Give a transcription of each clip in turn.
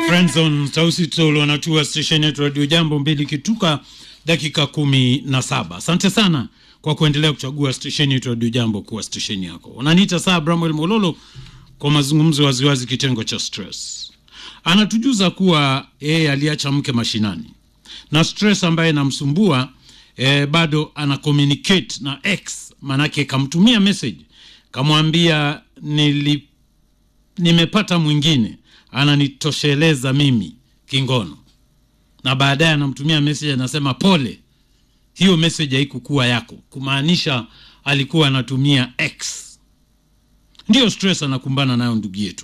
Friendzone Tausi Tolo wanatua stesheni yetu Radio Jambo mbili kituka dakika kumi na saba. Asante sana kwa kuendelea kuchagua stesheni yetu Radio Jambo kuwa stesheni yako. Unaniita saa Bramwel Mololo kwa mazungumzo waziwazi, kitengo cha stress. Anatujuza kuwa yeye aliacha mke mashinani na stress ambaye inamsumbua eh, bado ana communicate na ex, manake kamtumia message kamwambia nili nimepata mwingine ananitosheleza mimi kingono, na baadaye anamtumia message anasema pole, hiyo message haikukuwa yako, kumaanisha alikuwa anatumia x. Ndiyo stress anakumbana nayo ndugu yetu.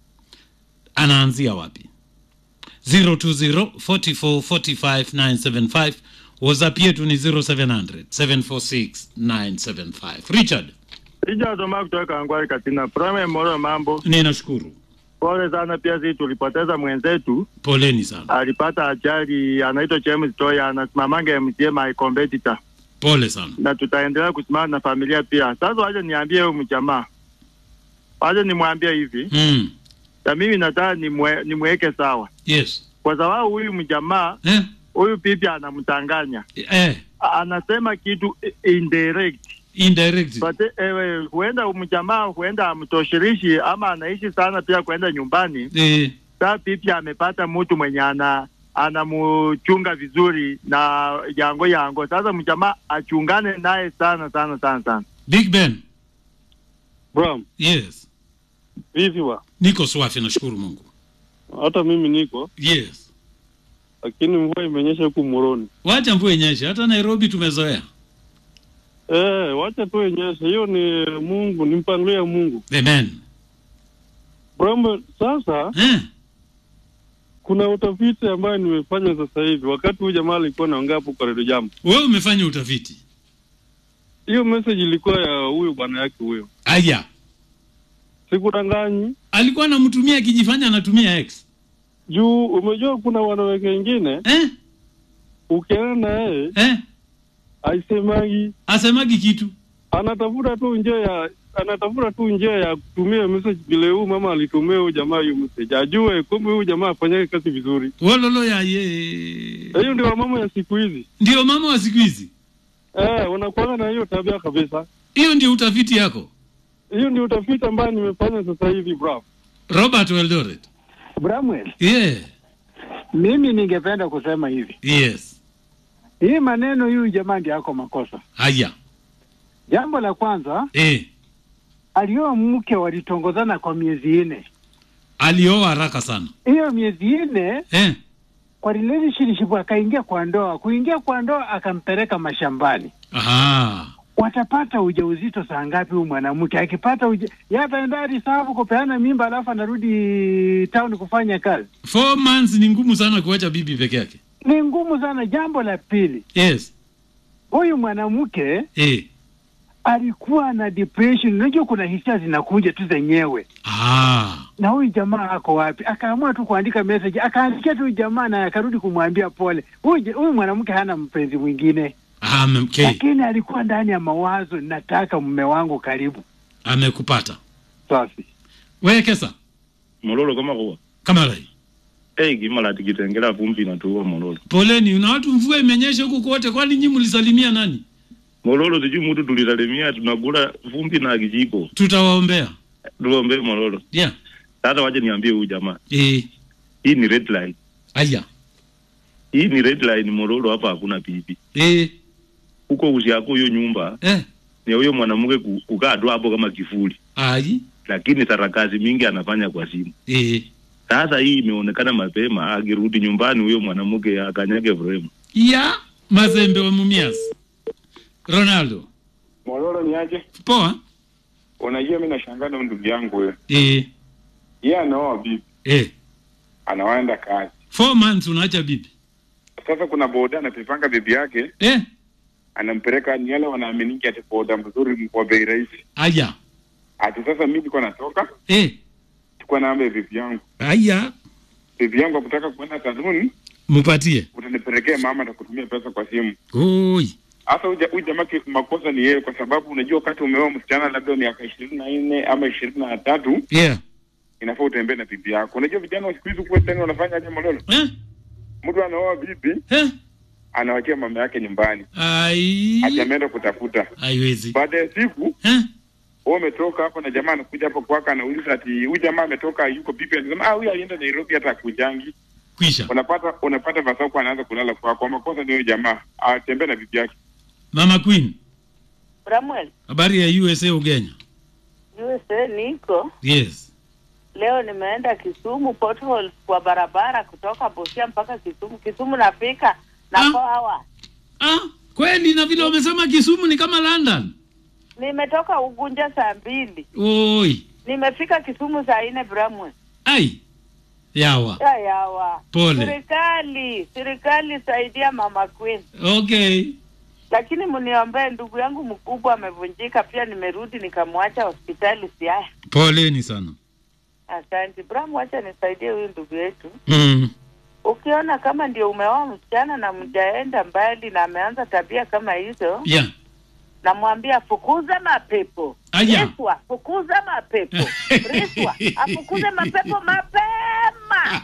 Anaanzia wapi? 020 44 45 975 whatsapp yetu ni 0700 746 975 richard Sijasoma kutoka Angwari Katina. Prime Moro, mambo ninashukuru pole sana. Pia sisi tulipoteza mwenzetu, poleni sana alipata ajali, anaitwa James Toya, anasimamanga MCA my competitor, pole sana na tutaendelea kusimama na familia pia. Sasa waje niambie huyu mjamaa, waje nimwambie hivi, mm. na mimi nataka nimwe, nimweke sawa, yes kwa sababu huyu mjamaa eh? huyu pipi anamtanganya, Eh, anasema kitu indirect indirect But ewe, huenda mjamaa huenda amtoshirishi ama anaishi sana pia kwenda nyumbani. eh, Saa pipi amepata mtu mwenye ana anamchunga vizuri na yango yango. Sasa mjamaa achungane naye sana sana sana sana. big ben Bram, yes vipi wa? niko swafi nashukuru mungu Hata mimi niko, yes lakini mvua imenyesha huku Moroni. wacha mvua inyeshe hata nairobi tumezoea Eh, wacha tu inyeshe. Hiyo ni Mungu, ni mpangilio ya Mungu. amen Bram, sasa eh? kuna utafiti ambayo nimefanya sasa hivi, wakati huyu jamaa alikuwa anaongea hapo kwa redio Jambo. wewe umefanya utafiti Hiyo message ilikuwa ya huyo bwana yake huyo, aya sikudanganyi. alikuwa anamtumia akijifanya anatumia x Juu umejua kuna wanawake wengine eh? ukienda na yeye eh? aisemagi, asemagi kitu anatafuta tu njia ya anatafuta tu njia ya kutumia message vile huyu mama alitumia huyu jamaa hiyo message, ajue kumbe huyu jamaa afanyake kazi vizuri. wololo ya ye Hiyo ndio mama ya siku hizi ndio mama wa siku hizi eh, wanakuanga na hiyo tabia kabisa. hiyo ndio utafiti yako Hiyo ndio utafiti ambayo nimefanya sasa hivi bro. robert weldoret Bramwell, yeah. mimi ningependa kusema hivi, yes hii maneno huyu jamaa ndiye ako makosa. haya Jambo la kwanza, eh. alioa mke walitongozana kwa miezi nne. alioa haraka sana Hiyo miezi nne eh. kwa relationship akaingia kwa ndoa, kuingia kwa ndoa akampeleka mashambani. Aha. Watapata ujauzito saa ngapi? Huyu mwanamke akipata uja, yeye ataenda risafu kupeana mimba, alafu anarudi town kufanya kazi. four months ni ngumu sana kuacha bibi peke yake Ni ngumu sana. Jambo la pili, yes huyu mwanamke eh. alikuwa na depression. Unajua kuna hisia zinakuja tu zenyewe, ah. na huyu jamaa ako wapi? Akaamua tu kuandika message, akaandikia tu jamaa na akarudi kumwambia pole. Huyu ja- huyu mwanamke hana mpenzi mwingine, Ah, okay. lakini alikuwa ndani ya mawazo, nataka mume wangu karibu. amekupata Safi. wekesa mololo kama kuwa kamarai hey, gimala tikitengela vumbi natuua mololo poleni na watu mvua imenyesha huku kote kwani nyi mlisalimia nani mololo sijui mutu tulisalimia tunakula vumbi na kijiko tutawaombea tuombe mololo yeah. sasa waje niambie huyu jamaa eh. hii ni red line aya hii ni red line mololo hapa hakuna pipi eh. huko usiako hiyo nyumba eh. ni huyo mwanamke ku- kukaa tu hapo kama kifuli ai lakini sarakasi mingi anafanya kwa simu eh. sasa hii imeonekana mapema akirudi nyumbani huyo mwanamke akanyage frame ya mazembe wa mumias ronaldo Mororo ni aje? poa Unajua mimi nashangaa na ndugu yangu wewe. eh. Yeye anaoa bibi, Eh. anawaenda kazi. four months unaacha bibi Sasa kuna boda anapipanga bibi yake, eh. anampeleka ni yale wanaaminiki ati boda mzuri wa bei rahisi. aya Ati sasa mimi nilikuwa natoka, eh. chukua namba ya bibi yangu. aya Bibi yangu akutaka kwenda saluni, mupatie utanipelekea mama atakutumia pesa kwa simu. oi Hasa huyu ja- huyu jamaa ki- makosa ni yeye, kwa sababu unajua wakati umeoa msichana labda miaka ishirini na nne ama ishirini na tatu yeah. inafaa utembee na bibi yako. Unajua vijana wa siku hizi kuwa tena wanafanya aje Mololo? eh? Mtu anaoa bibi Eh? anawachia mama yake nyumbani, Ai, ati ameenda kutafuta. haiwezi Baada ya siku eh? wewe umetoka hapo na jamaa anakuja hapo kwako, anauliza ati huyu jamaa ametoka, yuko bibi, anasema ah, huyu alienda Nairobi, hata akujangi. Kwisha. Unapata unapata vasako anaanza kulala kwako, kwa makosa ndio jamaa atembee na bibi yake. Mama Queen, Samuel, habari ya USA Ugenya? USA niko Yes. leo, nimeenda Kisumu potholes kwa barabara kutoka Busia mpaka Kisumu. Kisumu napika na Ah. four hours. Ah, kweli na vile wamesema Kisumu ni kama London. Nimetoka Ugunja saa mbili, Oi. nimefika Kisumu saa nne. Bramwe Ai. Yawa. ya yawa, Pole. serikali serikali saidia mama Queen, Okay. lakini mniombee, ndugu yangu mkubwa amevunjika, pia nimerudi nikamwacha hospitali Siaya. Poleni sana. Asante Bram, wacha nisaidie huyu ndugu yetu. Mm. Ukiona kama ndio umeoa msichana na mjaenda mbali na ameanza tabia kama hizo, Yeah. namwambia fukuza mapepo. Aya. Riswa, fukuza mapepo. Riswa, afukuze mapepo mapema.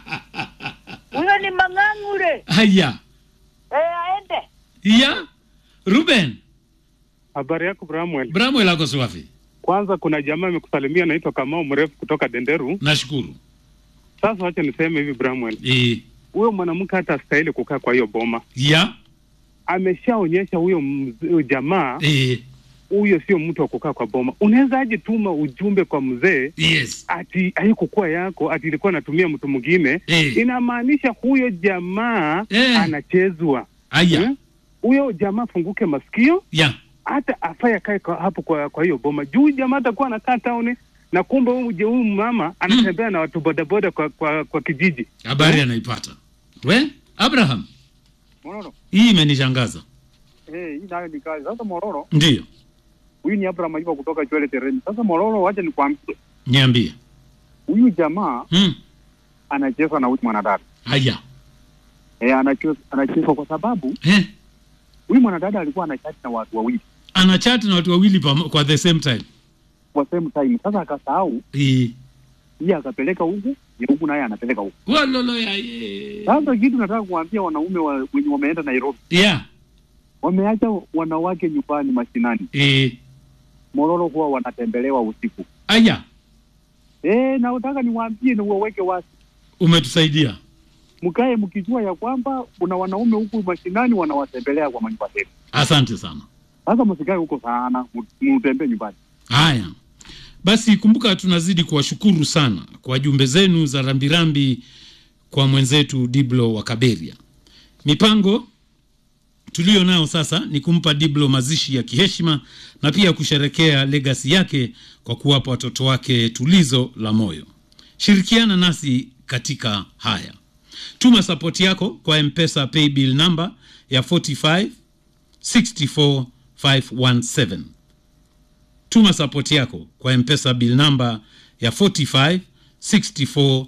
Huyo ni mang'ang'ure. Haya. Eh, aende. Ya. Ruben, Habari yako Bramwell? Bramwell ako swafi. Kwanza kuna jamaa amekusalimia anaitwa Kamau mrefu kutoka Denderu. Nashukuru. Sasa wacha niseme hivi Bramwell, Eh. huyo mwanamke hata astahili kukaa kwa hiyo boma. Ya. Ameshaonyesha huyo mz- huyo jamaa Eh. huyo sio mtu wa kukaa kwa boma. Unaweza aje tuma ujumbe kwa mzee Yes. ati haikukuwa yako, ati ilikuwa anatumia mtu mwingine. Eh. Inamaanisha huyo jamaa Eh. anachezwa. Aya. Hmm? Huyo jamaa funguke masikio, Ya. hata afai akae kwa- hapo kwa, kwa hiyo boma juu jamaa atakuwa anakaa tauni na kumbe huyu je- huyu mama anatembea na watu bodaboda kwa, kwa, kwa kijiji. Habari anaipata. We, Abraham, Mororo. hii imenishangaza. Eh, hii nayo ni kazi. Sasa Mororo, Ndiyo. huyu ni Abraham Majiba kutoka Chwele Tereni. Sasa Mororo, wacha nikwambie, Niambie. huyu jamaa Mm. anacheza na huyu mwanadada. Haya. Eh, anacheza anacheza kwa sababu Eh. huyu mwanadada alikuwa anachati na watu wawili Ana chat na watu wawili pamo- kwa the same time. kwa same time. Sasa akasahau Eh. yeye akapeleka huku, ye huku naye anapeleka huku. Walolo ya ye. Sasa kitu nataka kuambia wanaume wa, wenye wameenda Nairobi, Yeah. wameacha wanawake nyumbani mashinani. Eh. Mororo huwa wanatembelewa usiku. Aya. Eh, na nataka niwaambie na uwaweke wasi Umetusaidia. mkae mkijua ya kwamba kuna wanaume huku mashinani wanawatembelea kwa manyumba zetu. Asante sana. Sasa msikae huko sana, mu- mtembee nyumbani. Haya basi, kumbuka tunazidi kuwashukuru sana kwa jumbe zenu za rambirambi kwa mwenzetu Diblo wa Kaberia. Mipango tuliyo nayo sasa ni kumpa Diblo mazishi ya kiheshima na pia kusherekea legasi yake kwa kuwapa watoto wake tulizo la moyo. Shirikiana nasi katika haya. Tuma sapoti yako kwa Mpesa paybill namba ya 45 64 517 tuma sapoti yako kwa mpesa bill namba ya 45 64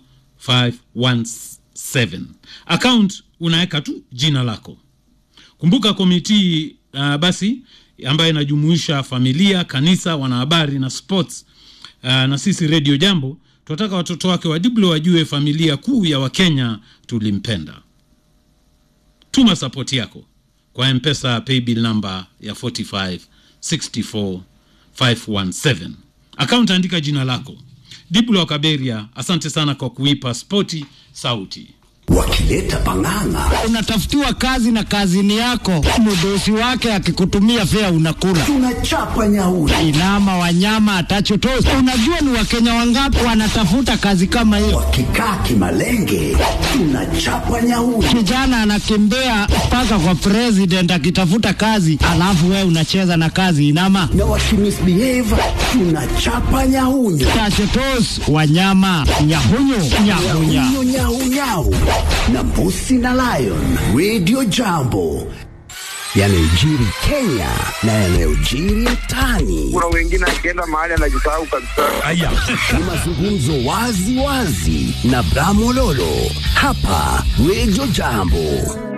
517 account unaweka tu jina lako kumbuka komiti uh, basi ambayo inajumuisha familia kanisa wanahabari na sports uh, na sisi redio jambo tunataka watoto wake wa diblo wajue familia kuu ya wakenya tulimpenda tuma sapoti yako kwa mpesa paybill namba ya 45 64 517 akaunti andika jina lako diblo wa kaberia asante sana kwa kuipa spoti sauti wakileta pang'ang'a unatafutiwa kazi na kazini yako, mdosi wake akikutumia fea unakula. tunachapa nyauri Inama wanyama atachotosi. Unajua ni wakenya wangapi wanatafuta kazi kama hiyo? wakikaa kimalenge tunachapa nyauri Kijana anakimbia mpaka kwa president akitafuta kazi, alafu wewe unacheza na kazi inama na wakimisbehave tunachapa nyahunyu tachotos wanyama nyahunyu nyahunya nyahunyu nyaunyau na mbusi na lion radio jambo yanayojiri kenya na yanayojiri mtaani Kuna wengine akienda mahali anajisahau kabisa. ni mazungumzo wazi wazi na bramololo hapa radio jambo